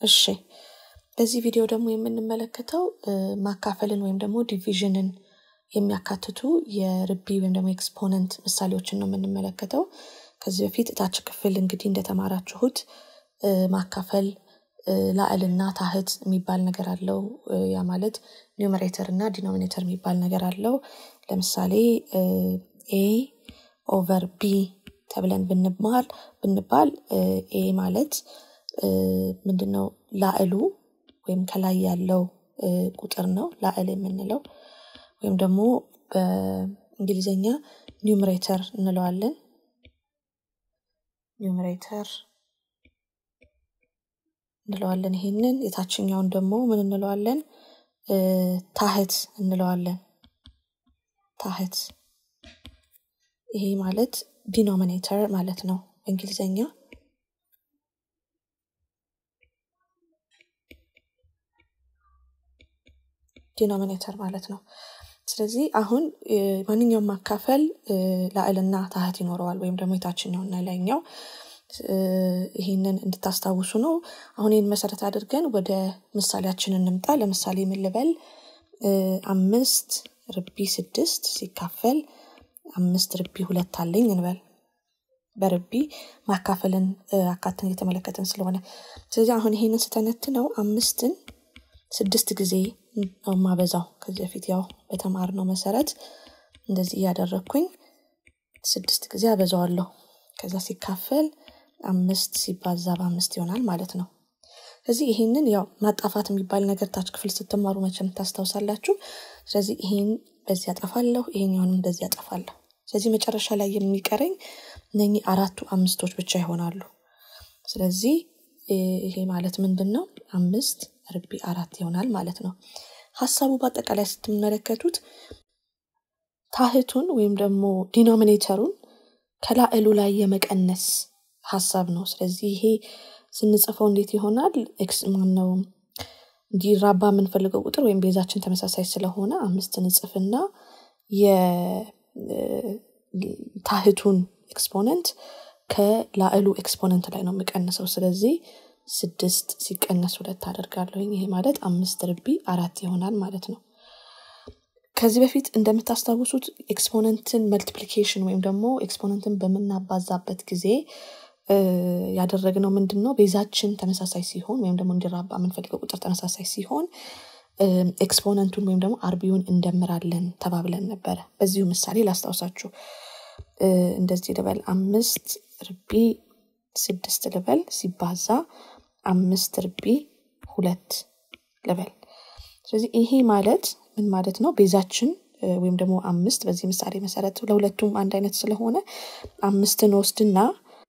እሺ በዚህ ቪዲዮ ደግሞ የምንመለከተው ማካፈልን ወይም ደግሞ ዲቪዥንን የሚያካትቱ የርቢ ወይም ደግሞ ኤክስፖነንት ምሳሌዎችን ነው የምንመለከተው። ከዚህ በፊት እታች ክፍል እንግዲህ እንደተማራችሁት ማካፈል ላዕልና ታህት የሚባል ነገር አለው። ያ ማለት ኒውመሬተር እና ዲኖሚኔተር የሚባል ነገር አለው። ለምሳሌ ኤ ኦቨር ቢ ተብለን ብንባል ብንባል ኤ ማለት ምንድነው ላዕሉ ወይም ከላይ ያለው ቁጥር ነው ላዕል የምንለው ወይም ደግሞ በእንግሊዝኛ ኒውመሬተር እንለዋለን። ኒውመሬተር እንለዋለን። ይሄንን የታችኛውን ደግሞ ምን እንለዋለን? ታህት እንለዋለን። ታህት ይሄ ማለት ዲኖሚኔተር ማለት ነው በእንግሊዝኛ። ዲኖሚኔተር ማለት ነው። ስለዚህ አሁን ማንኛውም ማካፈል ላዕልና ታህት ይኖረዋል ወይም ደግሞ የታችኛውና ላይኛው ይህንን እንድታስታውሱ ነው። አሁን ይህን መሰረት አድርገን ወደ ምሳሌያችን እንምጣ። ለምሳሌ ምን ልበል? አምስት ርቢ ስድስት ሲካፈል አምስት ርቢ ሁለት አለኝ እንበል። በርቢ ማካፈልን አካትን እየተመለከትን ስለሆነ ስለዚህ አሁን ይሄንን ስተነትነው አምስትን ስድስት ጊዜ ነው ማበዛው። ከዚህ በፊት ያው በተማርነው መሰረት እንደዚህ እያደረግኩኝ ስድስት ጊዜ አበዛዋለሁ። ከዛ ሲካፈል አምስት ሲባዛ በአምስት ይሆናል ማለት ነው። ስለዚህ ይሄንን ያው ማጣፋት የሚባል ነገር ታች ክፍል ስትማሩ መቼም ታስታውሳላችሁ። ስለዚህ ይሄን በዚህ ያጠፋለሁ፣ ይሄኛውንም በዚህ ያጠፋለሁ። ስለዚህ መጨረሻ ላይ የሚቀረኝ እነኚህ አራቱ አምስቶች ብቻ ይሆናሉ። ስለዚህ ይሄ ማለት ምንድን ነው? አምስት ርቢ አራት ይሆናል ማለት ነው። ሀሳቡ በአጠቃላይ ስትመለከቱት ታህቱን ወይም ደግሞ ዲኖሚኔተሩን ከላዕሉ ላይ የመቀነስ ሀሳብ ነው። ስለዚህ ይሄ ስንጽፈው እንዴት ይሆናል? ኤክስ ማነው እንዲራባ የምንፈልገው ቁጥር ወይም ቤዛችን ተመሳሳይ ስለሆነ አምስት ንጽፍና የታህቱን ኤክስፖነንት ከላዕሉ ኤክስፖነንት ላይ ነው የምቀንሰው። ስለዚህ ስድስት ሲቀነስ ሁለት አደርጋለሁኝ። ይሄ ማለት አምስት ርቢ አራት ይሆናል ማለት ነው። ከዚህ በፊት እንደምታስታውሱት ኤክስፖነንትን መልቲፕሊኬሽን ወይም ደግሞ ኤክስፖነንትን በምናባዛበት ጊዜ ያደረግነው ምንድን ነው? ቤዛችን ተመሳሳይ ሲሆን ወይም ደግሞ እንዲራባ የምንፈልገው ቁጥር ተመሳሳይ ሲሆን ኤክስፖነንቱን ወይም ደግሞ አርቢውን እንደምራለን ተባብለን ነበረ። በዚሁ ምሳሌ ላስታውሳችሁ። እንደዚህ ልበል፣ አምስት ርቢ ስድስት ልበል ሲባዛ አምስት ርቢ ሁለት ልበል። ስለዚህ ይሄ ማለት ምን ማለት ነው? ቤዛችን ወይም ደግሞ አምስት በዚህ ምሳሌ መሰረት ለሁለቱም አንድ አይነት ስለሆነ አምስትን ወስድና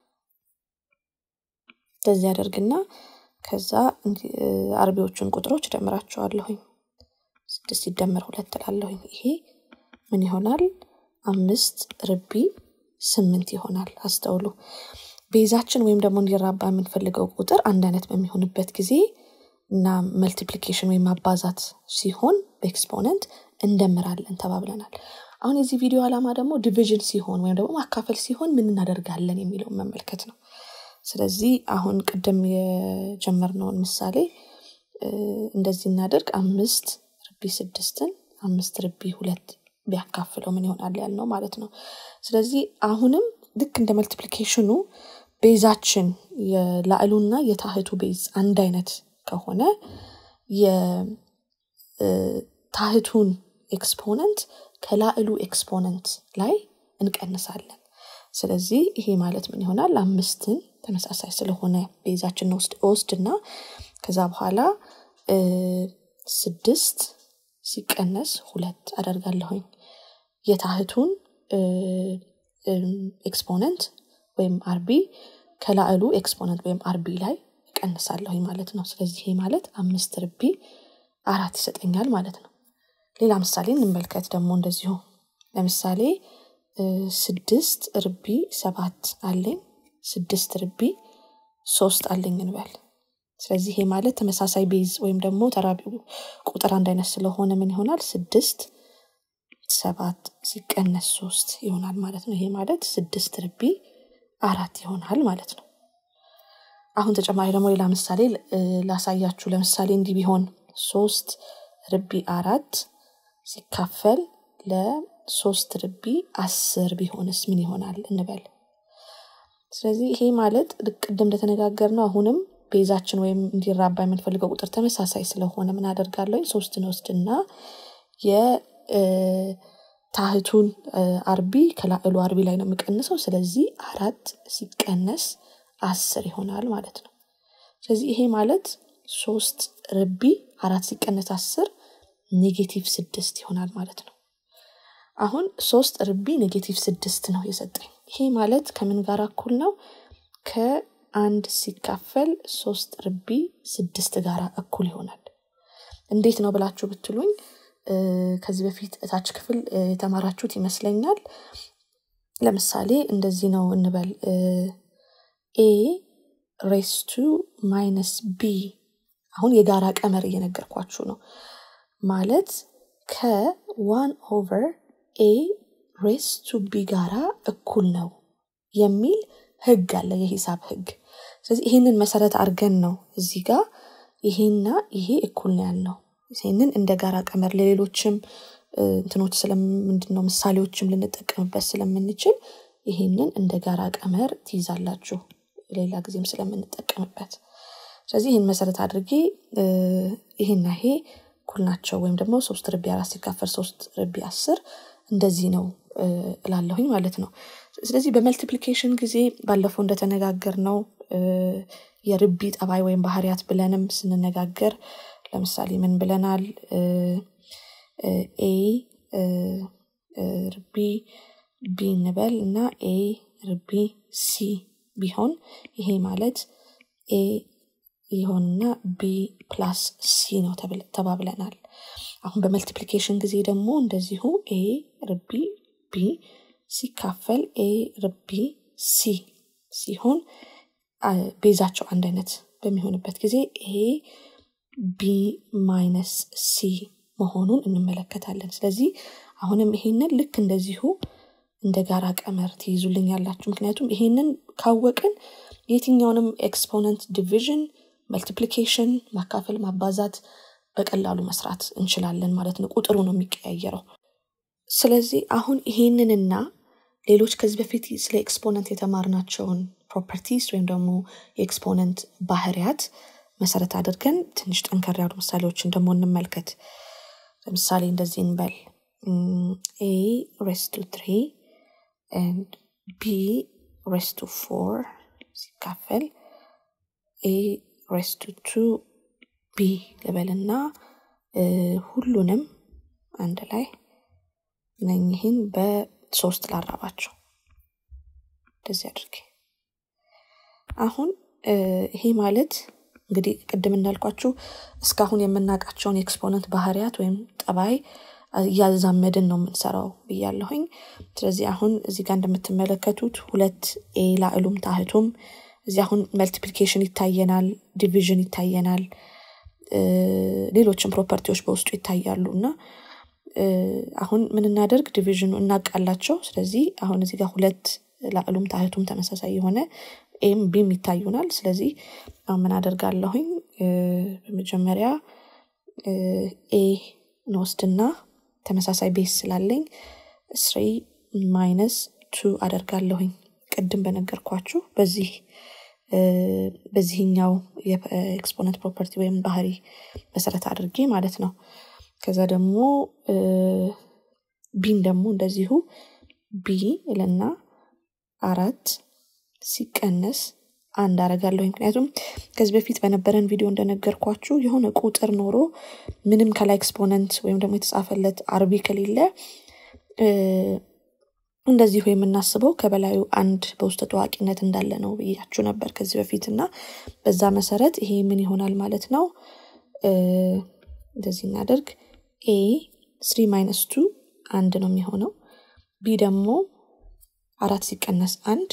እንደዚህ አደርግና ከዛ አርቢዎቹን ቁጥሮች ደምራቸዋለሁኝ። ስድስት ሲደመር ሁለት እላለሁኝ። ይሄ ምን ይሆናል? አምስት ርቢ ስምንት ይሆናል። አስተውሉ። ቤዛችን ወይም ደግሞ እንዲራባ የምንፈልገው ቁጥር አንድ አይነት በሚሆንበት ጊዜ እና መልቲፕሊኬሽን ወይም ማባዛት ሲሆን በኤክስፖነንት እንደምራለን ተባብለናል። አሁን የዚህ ቪዲዮ ዓላማ ደግሞ ዲቪዥን ሲሆን ወይም ደግሞ ማካፈል ሲሆን ምን እናደርጋለን የሚለውን መመልከት ነው። ስለዚህ አሁን ቅድም የጀመርነውን ምሳሌ እንደዚህ እናደርግ። አምስት ርቢ ስድስትን አምስት ርቢ ሁለት ቢያካፍለው ምን ይሆናል ያልነው ማለት ነው። ስለዚህ አሁንም ልክ እንደ መልቲፕሊኬሽኑ ቤዛችን የላዕሉና የታህቱ ቤዝ አንድ አይነት ከሆነ የታህቱን ኤክስፖነንት ከላዕሉ ኤክስፖነንት ላይ እንቀንሳለን። ስለዚህ ይሄ ማለት ምን ይሆናል? አምስትን ተመሳሳይ ስለሆነ ቤዛችን ወስድና ከዛ በኋላ ስድስት ሲቀነስ ሁለት አደርጋለሁኝ የታህቱን ኤክስፖነንት ወይም አርቢ ከላዕሉ ኤክስፖነንት ወይም አርቢ ላይ እቀንሳለሁኝ ማለት ነው። ስለዚህ ይሄ ማለት አምስት ርቢ አራት ይሰጠኛል ማለት ነው። ሌላ ምሳሌ እንመልከት ደግሞ እንደዚሁ ለምሳሌ ስድስት ርቢ ሰባት አለኝ ስድስት ርቢ ሶስት አለኝ እንበል። ስለዚህ ይሄ ማለት ተመሳሳይ ቤዝ ወይም ደግሞ ተራቢ ቁጥር አንድ አይነት ስለሆነ ምን ይሆናል? ስድስት ሰባት ሲቀነስ ሶስት ይሆናል ማለት ነው። ይሄ ማለት ስድስት ርቢ አራት ይሆናል ማለት ነው። አሁን ተጨማሪ ደግሞ ሌላ ምሳሌ ላሳያችሁ። ለምሳሌ እንዲህ ቢሆን ሶስት ርቢ አራት ሲካፈል ለሶስት ርቢ አስር ቢሆንስ ምን ይሆናል እንበል። ስለዚህ ይሄ ማለት ቅድም እንደተነጋገር ነው። አሁንም ቤዛችን ወይም እንዲራባ የምንፈልገው ቁጥር ተመሳሳይ ስለሆነ ምን አደርጋለሁ? ሶስትን ወስድና የታህቱን አርቢ ከላዕሉ አርቢ ላይ ነው የምቀንሰው። ስለዚህ አራት ሲቀነስ አስር ይሆናል ማለት ነው። ስለዚህ ይሄ ማለት ሶስት ርቢ አራት ሲቀነስ አስር ኔጌቲቭ ስድስት ይሆናል ማለት ነው። አሁን ሶስት ርቢ ኔጌቲቭ ስድስት ነው የሰጠኝ። ይሄ ማለት ከምን ጋር እኩል ነው? ከአንድ ሲካፈል ሶስት ርቢ ስድስት ጋር እኩል ይሆናል። እንዴት ነው ብላችሁ ብትሉኝ ከዚህ በፊት እታች ክፍል የተማራችሁት ይመስለኛል። ለምሳሌ እንደዚህ ነው እንበል ኤ ሬስ ቱ ማይነስ ቢ አሁን የጋራ ቀመር እየነገርኳችሁ ነው ማለት ከዋን ኦቨር ኤ ሬስ ቱ ቢ ጋራ እኩል ነው የሚል ህግ አለ፣ የሂሳብ ህግ። ስለዚህ ይህንን መሰረት አድርገን ነው እዚህ ጋር ይሄና ይሄ እኩል ነው ያልነው። ይህንን እንደ ጋራ ቀመር ለሌሎችም እንትኖች ስለምንድን ነው ምሳሌዎችም ልንጠቀምበት ስለምንችል ይሄንን እንደ ጋራ ቀመር ትይዛላችሁ ሌላ ጊዜም ስለምንጠቀምበት። ስለዚህ ይህን መሰረት አድርጌ ይሄና ይሄ እኩል ናቸው ወይም ደግሞ ሶስት ርቢ አራት ሲካፈል ሶስት ርቢ አስር እንደዚህ ነው እላለሁኝ ማለት ነው። ስለዚህ በመልቲፕሊኬሽን ጊዜ ባለፈው እንደተነጋገር ነው የርቢ ጠባይ ወይም ባህሪያት ብለንም ስንነጋገር ለምሳሌ ምን ብለናል? ኤ ርቢ ቢ እንበል እና ኤ ርቢ ሲ ቢሆን ይሄ ማለት ኤ ይሆንና ቢ ፕላስ ሲ ነው ተባብለናል። አሁን በመልቲፕሊኬሽን ጊዜ ደግሞ እንደዚሁ ኤ ርቢ ቢ ሲካፈል ኤ ርቢ ሲ ሲሆን ቤዛቸው አንድ አይነት በሚሆንበት ጊዜ ኤ ቢ ማይነስ ሲ መሆኑን እንመለከታለን። ስለዚህ አሁንም ይሄንን ልክ እንደዚሁ እንደ ጋራ ቀመር ትይዙልኝ ያላችሁ። ምክንያቱም ይሄንን ካወቅን የትኛውንም ኤክስፖነንት ዲቪዥን፣ መልቲፕሊኬሽን፣ ማካፈል፣ ማባዛት በቀላሉ መስራት እንችላለን ማለት ነው። ቁጥሩ ነው የሚቀያየረው። ስለዚህ አሁን ይሄንንና ሌሎች ከዚህ በፊት ስለ ኤክስፖነንት የተማርናቸውን ፕሮፐርቲስ ወይም ደግሞ የኤክስፖነንት ባህሪያት መሰረት አድርገን ትንሽ ጠንከር ያሉ ምሳሌዎችን ደግሞ እንመልከት። ለምሳሌ እንደዚህ እንበል ኤ ሬስ ቱ ትሪ ኤንድ ቢ ሬስ ቱ ፎር ሲካፈል ኤ ሬስ ቱ ቱ ቢ ልበልና ሁሉንም አንድ ላይ እነኝህን በሶስት ላራባቸው እንደዚህ አድርጌ አሁን ይሄ ማለት እንግዲህ ቅድም እንዳልኳችሁ እስካሁን የምናውቃቸውን የኤክስፖነንት ባህሪያት ወይም ጠባይ እያዛመድን ነው የምንሰራው ብያለሁኝ። ስለዚህ አሁን እዚህ ጋር እንደምትመለከቱት ሁለት ኤ ላዕሉም ታህቱም እዚህ አሁን መልቲፕሊኬሽን ይታየናል፣ ዲቪዥን ይታየናል፣ ሌሎችም ፕሮፐርቲዎች በውስጡ ይታያሉ እና አሁን ምን እናደርግ ዲቪዥኑ እናቃላቸው። ስለዚህ አሁን እዚህ ጋር ሁለት ላዕሉም ታህቱም ተመሳሳይ የሆነ ኤም ቢም ይታዩናል። ስለዚህ አሁን ምን አደርጋለሁኝ በመጀመሪያ ኤ እንወስድና ተመሳሳይ ቤስ ስላለኝ ስሪ ማይነስ ቱ አደርጋለሁኝ ቅድም በነገርኳችሁ በዚህ በዚህኛው የኤክስፖነንት ፕሮፐርቲ ወይም ባህሪ መሰረት አድርጌ ማለት ነው። ከዛ ደግሞ ቢን ደግሞ እንደዚሁ ቢ ልና አራት ሲቀነስ አንድ አረጋለሁ። ምክንያቱም ከዚህ በፊት በነበረን ቪዲዮ እንደነገርኳችሁ የሆነ ቁጥር ኖሮ ምንም ከላይ ኤክስፖነንት ወይም ደግሞ የተጻፈለት አርቢ ከሌለ እንደዚሁ የምናስበው ከበላዩ አንድ በውስጥ ታዋቂነት እንዳለ ነው ብያችሁ ነበር ከዚህ በፊት እና በዛ መሰረት ይሄ ምን ይሆናል ማለት ነው። እንደዚህ እናደርግ ኤ ስሪ ማይነስ ቱ አንድ ነው የሚሆነው። ቢ ደግሞ አራት ሲቀነስ አንድ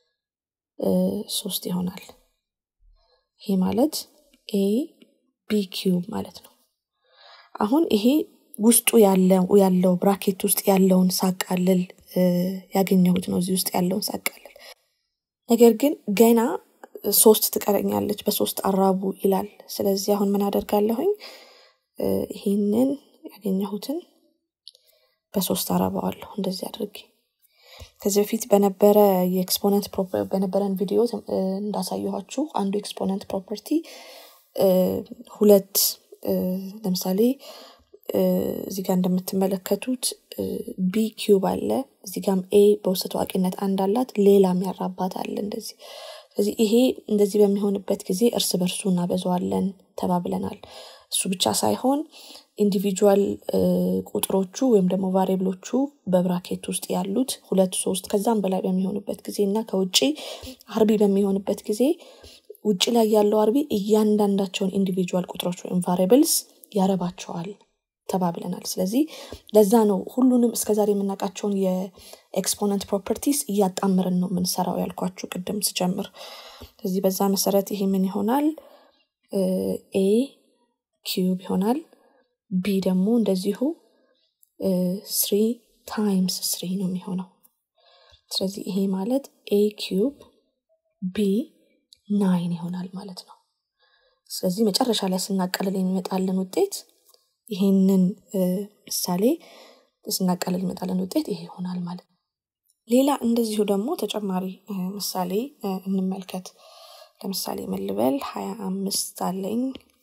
ሶስት ይሆናል። ይሄ ማለት ኤ ቢ ኪዩብ ማለት ነው። አሁን ይሄ ውስጡ ያለው ብራኬት ውስጥ ያለውን ሳቃልል ያገኘሁት ነው። እዚህ ውስጥ ያለውን ሳቃልል ነገር ግን ገና ሶስት ትቀረኛለች በሶስት አራቡ ይላል ስለዚህ አሁን ምን አደርጋለሁኝ ይህንን ያገኘሁትን በሶስት አረባዋለሁ እንደዚህ አድርጌ ከዚህ በፊት በነበረ የኤክስፖነንት በነበረን ቪዲዮ እንዳሳየኋችሁ አንዱ ኤክስፖነንት ፕሮፐርቲ ሁለት ለምሳሌ እዚህ ጋር እንደምትመለከቱት ቢ ኪዩብ አለ እዚህ ጋም ኤ በውስጥ ታዋቂነት አንድ አላት ሌላም ያራባት አለ እንደዚህ ስለዚህ ይሄ እንደዚህ በሚሆንበት ጊዜ እርስ በርሱ እናበዛዋለን ተባብለናል እሱ ብቻ ሳይሆን ኢንዲቪጁዋል ቁጥሮቹ ወይም ደግሞ ቫሪብሎቹ በብራኬት ውስጥ ያሉት ሁለት ሶስት ከዛም በላይ በሚሆኑበት ጊዜ እና ከውጭ አርቢ በሚሆንበት ጊዜ ውጭ ላይ ያለው አርቢ እያንዳንዳቸውን ኢንዲቪጁዋል ቁጥሮች ወይም ቫሪብልስ ያረባቸዋል ተባብለናል ስለዚህ ለዛ ነው ሁሉንም እስከዛሬ የምናውቃቸውን የኤክስፖነንት ፕሮፐርቲስ እያጣምርን ነው የምንሰራው ያልኳችሁ ቅድም ስጀምር ስለዚህ በዛ መሰረት ይሄ ምን ይሆናል ኤ ኪዩብ ይሆናል ቢ ደግሞ እንደዚሁ ስሪ ታይምስ ስሪ ነው የሚሆነው ስለዚህ ይሄ ማለት ኤ ኪዩብ ቢ ናይን ይሆናል ማለት ነው ስለዚህ መጨረሻ ላይ ስናቀልል የሚመጣልን ውጤት ይሄንን ምሳሌ ስናቀልል ይመጣልን ውጤት ይሄ ይሆናል ማለት ነው ሌላ እንደዚሁ ደግሞ ተጨማሪ ምሳሌ እንመልከት ለምሳሌ መልበል ሀያ አምስት አለኝ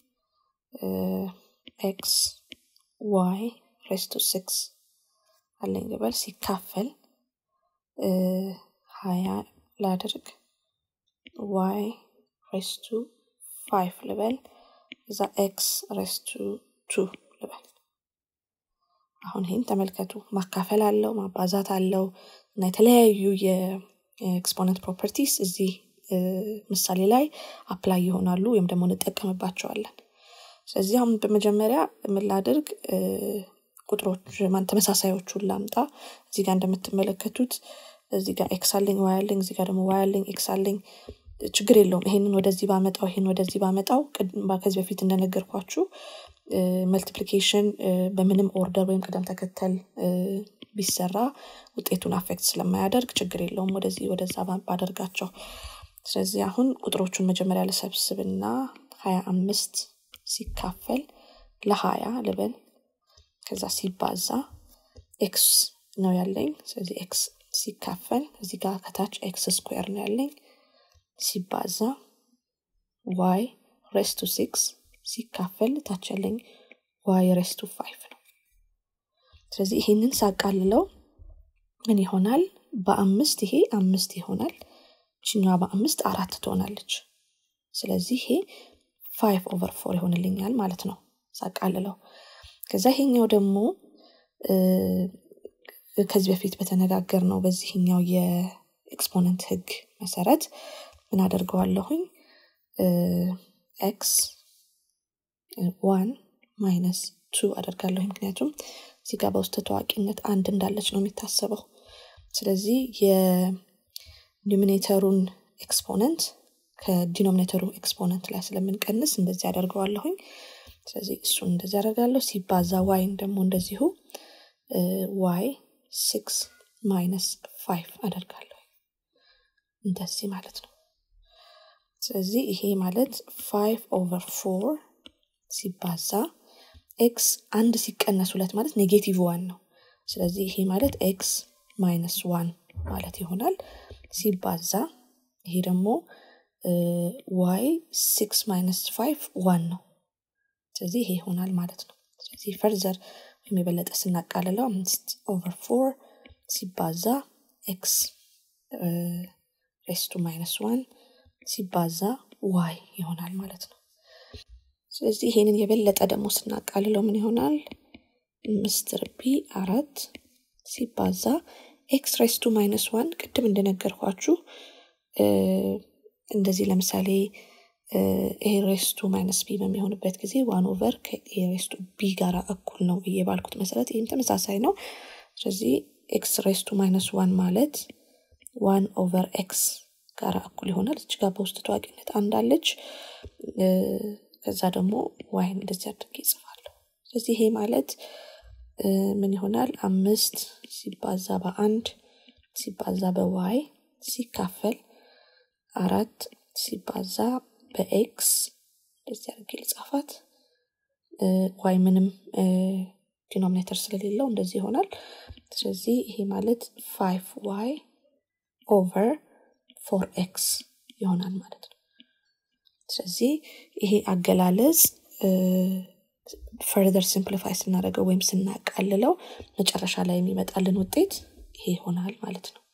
ኤክስ ዋይ ሬስቱ ሲክስ አለኝ ልበል ሲካፈል ሀያ ላድርግ ዋይ ሬስቱ ፋይቭ ልበል እዛ ኤክስ ሬስቱ ቱ ልበል አሁን ይህን ተመልከቱ ማካፈል አለው ማባዛት አለው እና የተለያዩ የኤክስፖነንት ፕሮፐርቲስ እዚህ ምሳሌ ላይ አፕላይ ይሆናሉ ወይም ደግሞ እንጠቀምባቸዋለን ስለዚህ አሁን በመጀመሪያ የምላድርግ ቁጥሮች ማን ተመሳሳዮቹን ላምጣ እዚህ ጋር እንደምትመለከቱት እዚህ ጋር ኤክስ አለኝ ዋይ አለኝ እዚህ ጋር ደግሞ ዋይ አለኝ ኤክስ አለኝ ችግር የለውም ይሄንን ወደዚህ ባመጣው ይሄን ወደዚህ ባመጣው ከዚህ በፊት እንደነገርኳችሁ መልቲፕሊኬሽን በምንም ኦርደር ወይም ቅደም ተከተል ቢሰራ ውጤቱን አፌክት ስለማያደርግ ችግር የለውም ወደዚህ ወደዛ ባደርጋቸው ስለዚህ አሁን ቁጥሮቹን መጀመሪያ ልሰብስብና ሀያ አምስት ሲካፈል ለሀያ ልበል ከዛ ሲባዛ ኤክስ ነው ያለኝ ስለዚህ ኤክስ ሲካፈል እዚህ ጋር ከታች ኤክስ ስኩዌር ነው ያለኝ ሲባዛ ዋይ ሬስቱ ሲክስ ሲካፈል ታች ያለኝ ዋይ ሬስቱ ፋይቭ ነው ስለዚህ ይሄንን ሳቃልለው ምን ይሆናል በአምስት ይሄ አምስት ይሆናል ችኛዋ በአምስት አራት ትሆናለች ስለዚህ ይሄ ፋይቭ ኦቨር ፎር ይሆንልኛል ማለት ነው ሳቃልለው ከዛ ይሄኛው ደግሞ ከዚህ በፊት በተነጋገር ነው በዚህኛው የኤክስፖነንት ህግ መሰረት ምን አደርገዋለሁኝ ኤክስ ዋን ማይነስ ቱ አደርጋለሁ ምክንያቱም እዚህ ጋር በውስጥ ታዋቂነት አንድ እንዳለች ነው የሚታሰበው ስለዚህ የዲሚኔተሩን ኤክስፖነንት ከዲኖሚኔተሩ ኤክስፖነንት ላይ ስለምንቀንስ እንደዚህ አደርገዋለሁኝ ስለዚህ እሱን እንደዚህ አደርጋለሁ ሲባዛ ዋይን ደግሞ እንደዚሁ ዋይ ሲክስ ማይነስ ፋይቭ አደርጋለሁ እንደዚህ ማለት ነው ስለዚህ ይሄ ማለት ፋይቭ ኦቨር ፎር ሲባዛ ኤክስ አንድ ሲቀነስ ሁለት ማለት ኔጌቲቭ ዋን ነው ስለዚህ ይሄ ማለት ኤክስ ማይነስ ዋን ማለት ይሆናል ሲባዛ ይሄ ደግሞ ዋይ ሲክስ ማይነስ ፋይቭ ዋን ነው ስለዚህ ይሄ ይሆናል ማለት ነው ስለዚህ ፈርዘር ወይም የበለጠ ስናቃልለው አምስት ኦቨር ፎር ሲባዛ ኤክስ ሬስቱ ማይነስ ዋን ሲባዛ ዋይ ይሆናል ማለት ነው ስለዚህ ይሄንን የበለጠ ደግሞ ስናቃልለው ምን ይሆናል አምስት ርቢ አራት ሲባዛ ኤክስ ሬስቱ ማይነስ ዋን ቅድም እንደነገርኳችሁ እንደዚህ ለምሳሌ ኤ ሬስቱ ማይነስ ቢ በሚሆንበት ጊዜ ዋን ኦቨር ከኤ ሬስቱ ቢ ጋር እኩል ነው ብዬ ባልኩት መሰረት ይህም ተመሳሳይ ነው ስለዚህ ኤክስ ሬስቱ ማይነስ ዋን ማለት ዋን ኦቨር ኤክስ ጋር እኩል ይሆናል እች ጋር በውስጥ ታዋቂነት አንዳለች ከዛ ደግሞ ዋይን እንደዚህ አድርጌ ይጽፋለሁ ስለዚህ ይሄ ማለት ምን ይሆናል አምስት ሲባዛ በአንድ ሲባዛ በዋይ ሲካፈል አራት ሲባዛ በኤክስ እንደዚህ አድርጌ ልጻፋት ዋይ ምንም ዲኖሚኔተር ስለሌለው እንደዚህ ይሆናል ስለዚህ ይሄ ማለት ፋይቭ ዋይ ኦቨር ፎር ኤክስ ይሆናል ማለት ነው ስለዚህ ይሄ አገላለጽ ፈርደር ሲምፕሊፋይ ስናደርገው ወይም ስናቃልለው መጨረሻ ላይ የሚመጣልን ውጤት ይሄ ይሆናል ማለት ነው